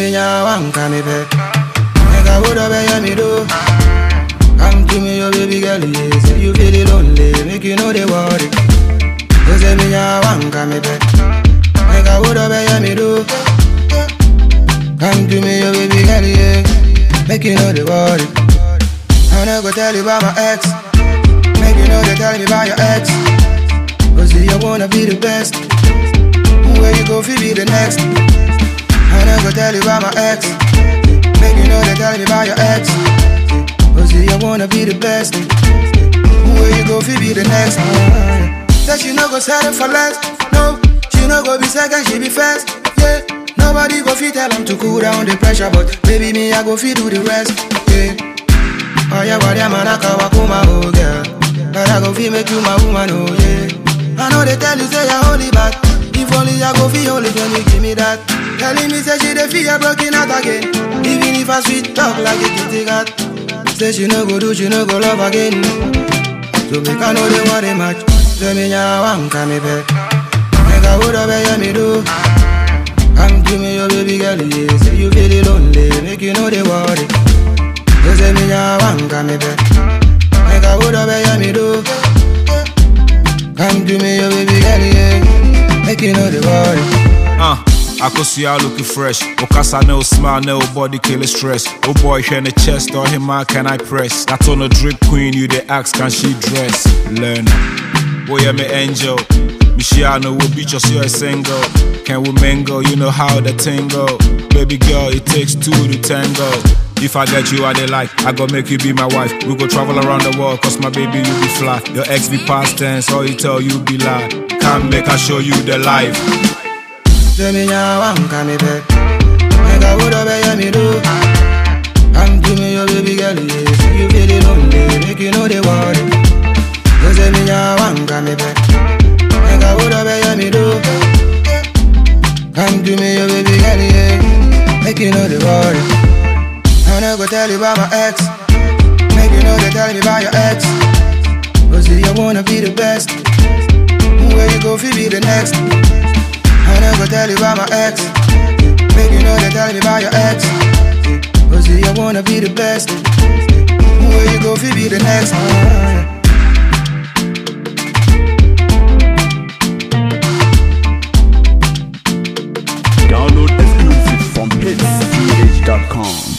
me nya wan come back. Make I would have me do. Come to me, your baby girl, yeah. Say you feel lonely, make you know the worry. You say me nya wan come back. Make I would have me do. Come to me, your baby girl, yeah. Make you know the worry. I not go tell you about my ex. Make you know they tell me about your ex. Cause see, I wanna be the best. Where you go, fi be the next. I not go tell you about my ex. Make you know they tell me about your ex. Cause see, I wanna be the best. Where you go, fi be the next. That she no go settle for less. No, she no go be second, she be first. Yeah. Nobody go fit tell them to cool down the pressure, but baby me I go fit do the rest. Yeah. Oh yeah, what yeah man I can walk my oh girl. But I go fit make you my woman, oh yeah. I know they tell you say you're holy, but if only I go feel holy when you give me that. Telling me say she dey feel broken out again. Even if I sweet talk like a kitty cat. Say she no go do, she no go love again. So make I know they want a match. Say me nya wan come back. Make I would have me do. Come to me, your baby girl, yeah. Say you feel lonely, make you know the worry. You say me nya wan come back. Make I would have me do. Come to me, your baby girl, yeah. Make you know the worry. Uh, akosua looking fresh. Okasa no smile, no body kill stress. Oh boy, here in the chest, or him man can I press? That on a drip queen, you the ask, can she dress? Learn. Boy, I'm an angel. Michiano will beat us, you're a single. Can we mingle? You know how the tingle. Baby girl, it takes two to tango. If I get you, I they like. I go make you be my wife. We go travel around the world, cause my baby, you be fly. Your ex be past tense, all you tell you be lie. Come make I show you the life. Say me nya wan come back. Make I would have me do. Come to me, your baby girl, yeah. Say you feel lonely, make you know the worry. You say me nya wan come back. Make I would have me do. Come to me, your baby girl, yeah. Make you know the worry. I not go tell you about my ex. Make you know they tell me about your ex. Cause see, I wanna be the best. Where you go, fi be the next. I not go tell you about my ex. Make you know they tell me about your ex. Cause see, I wanna be the best. Where you go, fi be the next. Download exclusive from hitsgh.com.